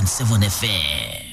point seven fm.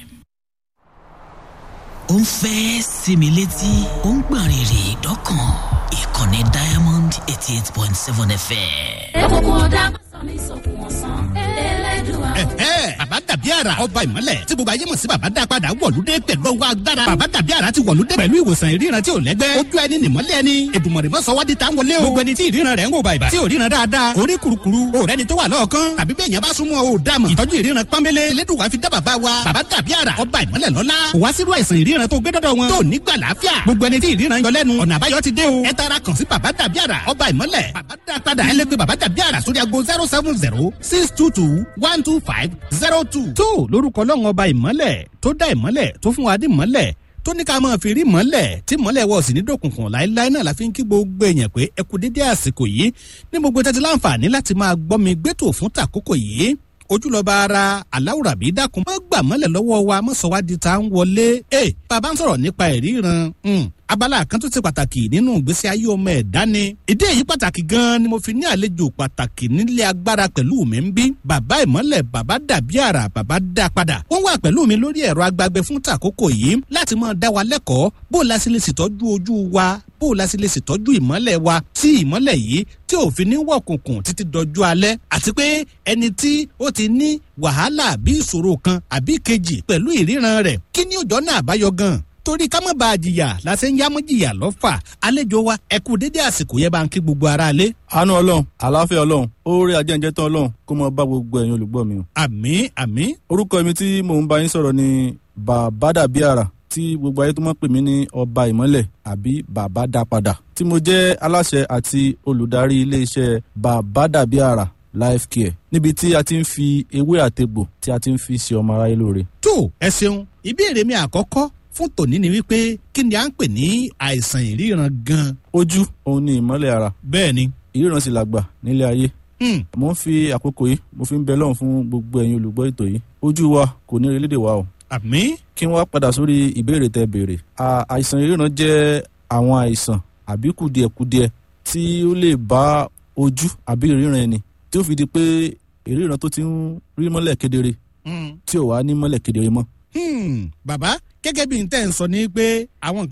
ó ń fẹ́ sinmi létí ó ń gbọ̀n rìrì dọ́kàn ìkànnì diamond eighty eight point seven fm. ẹ̀kọ́kọ́ ọ̀dà sọ ní sọ̀kùn ọ̀sán ẹlẹ́dùn ẹ̀hẹ́ bàbá dàbí àrà ọba ìmọ̀lẹ̀ tí gbogbo ayé mọ̀ sí bàbá dá padà wọ̀lúdé pẹ̀lú ọwọ́ agbára bàbá dàbí àrà ti wọ̀lúdé pẹ̀lú ìwòsàn ìríran tí ò lẹ́gbẹ́ ojú ẹni nìmọ́lẹ̀ ẹni èdùmọ̀rẹ́ mọ́sọ̀ wá di tá ń wọlé o gbogbo ẹni tí ìríran rẹ̀ ń wò bàìbà tí ò ríran dáadáa orí kurukuru o rẹni tó wà lọ́ọ̀kan tàbí bẹ́ẹ̀ yẹn bá súnmọ́ o dà mọ̀ ìtọ́jú ìríran pọ́nbélé elédùnwá fi dá bàbá wa bàbá dàbí àrà ọba ìmọ̀lẹ̀ lọ́lá kò wá sírú àìsàn ìríran tó gbé dọ́dọ̀ wọn tó nígbà láàfíà gbogbo ẹni tí ìríran yọ lẹ́nu ọ̀nà àbáyọ ti dé o ẹ tara kàn sí bàbá dàbí àrà ọba ìmọ̀lẹ̀ bàbá dá padà ẹ lè pe bàbá dàbí àrà sórí ago zero seven zero six two two one two five zero two. tó lórúkọ lọ́wọ́n ọba ìmọ̀lẹ̀ tó dá ìmọ̀lẹ̀ tó fún wa dé ìmọ̀lẹ̀ tó ní ká máa fi rí mọ́lẹ̀ tí mọ́lẹ̀ wọ̀ sí ní dòkùnkùn láéláé náà la fi ń kí gbogbo èèyàn pé ẹ kú dédé àsìkò yìí ní gbogbo tẹ́tí láǹfààní láti máa gbọ́ mi gbẹ́tò fún tàkókò yìí ojúlọba ara aláwùrà bí dákun má gbà mọ́lẹ̀ lọ́wọ́ wa má sọ wá di ta ń wọlé ẹ bàbá ń sọ̀rọ̀ nípa ìríran abala kan tó ti pàtàkì nínú ìgbésí ayé ọmọ ẹ̀dá ni ìdí èyí pàtàkì gan-an ni mo fi ní àlejò pàtàkì nílé agbára pẹ̀lú mi ń bí bàbá ìmọ́lẹ̀ bàbá dàbí àrà bàbá dá padà wọ́n wà pẹ̀lú mi lórí ẹ̀rọ agbágbé fún tàkókò yìí láti máa dá wa lẹ́kọ̀ọ́ bó la sì lè ṣètọ́jú ojú wa bó la sì lè ṣètọ́jú ìmọ́lẹ̀ wa tí ìmọ́lẹ̀ yìí tí òfin ní wọ̀kùnkùn títí dọjú alẹ́ àti pé ẹni tí ó ti ní wàhálà àbí ìṣòro kan àbí kejì pẹ̀lú ìríran rẹ̀ kí ni òjọ́ náà àbáyọ gan torí ká má bàa jìyà la ṣe ń yámú jìyà lọ́fà àlejò wa ẹ kú dédé àsìkò yẹn bá ń kí gbogbo ara lé. àánú ọlọ́run àlàáfíà ọlọ́run oore ajẹ́njẹ́ tán ọlọ́run kó mọ bá gbogbo ẹ̀yin olùgbọ́ mi o. àmì àmì. orúkọ mi tí mò ń bá yín sọ̀rọ̀ ni bàbá dàbí àrà tí gbogbo ayé tó mọ̀ pè mí ní ọba ìmọ́lẹ̀ àbí bàbá dá padà tí mo jẹ́ aláṣẹ àti olùdarí iléeṣẹ́ bàbá dàbí àrà life care níbi tí a ti ń fi ewé àtegbò tí a ti ń fi ṣe ọmọ aráyé lóore. tó ẹ ṣeun ìbéèrè mi àkọ́kọ́ fún tòní ni wípé kí ni à ń pè ní àìsàn ìríran gan. ojú òun ni ìmọ́lẹ̀ ara bẹ́ẹ̀ ni. ìríran sì làgbà nílé ayé. Hmm. mo ń fi àkókò yìí mo fi ń bẹ lọ́run fún gbogbo ẹ̀yin olùgbọ́ ètò yìí ojú wa kò ní orílẹ̀-èdè wa o. àmì. kí wọ́n padà sórí ìbéèrè tẹ béèrè. À- àìsàn ìríran jẹ́ àwọn àìsàn àbí kùdìẹ̀kudiẹ tí ó lè bá ojú àbí ìríran ẹni tí ó fi di pé ìríran tó ti ń rí mọ́lẹ̀ kedere Hmm. tí ò wá ní mọ́lẹ̀ kedere mọ́. Hmm. bàbá gẹ́gẹ́ bí n tẹ́ ń sọ ní pé àwọn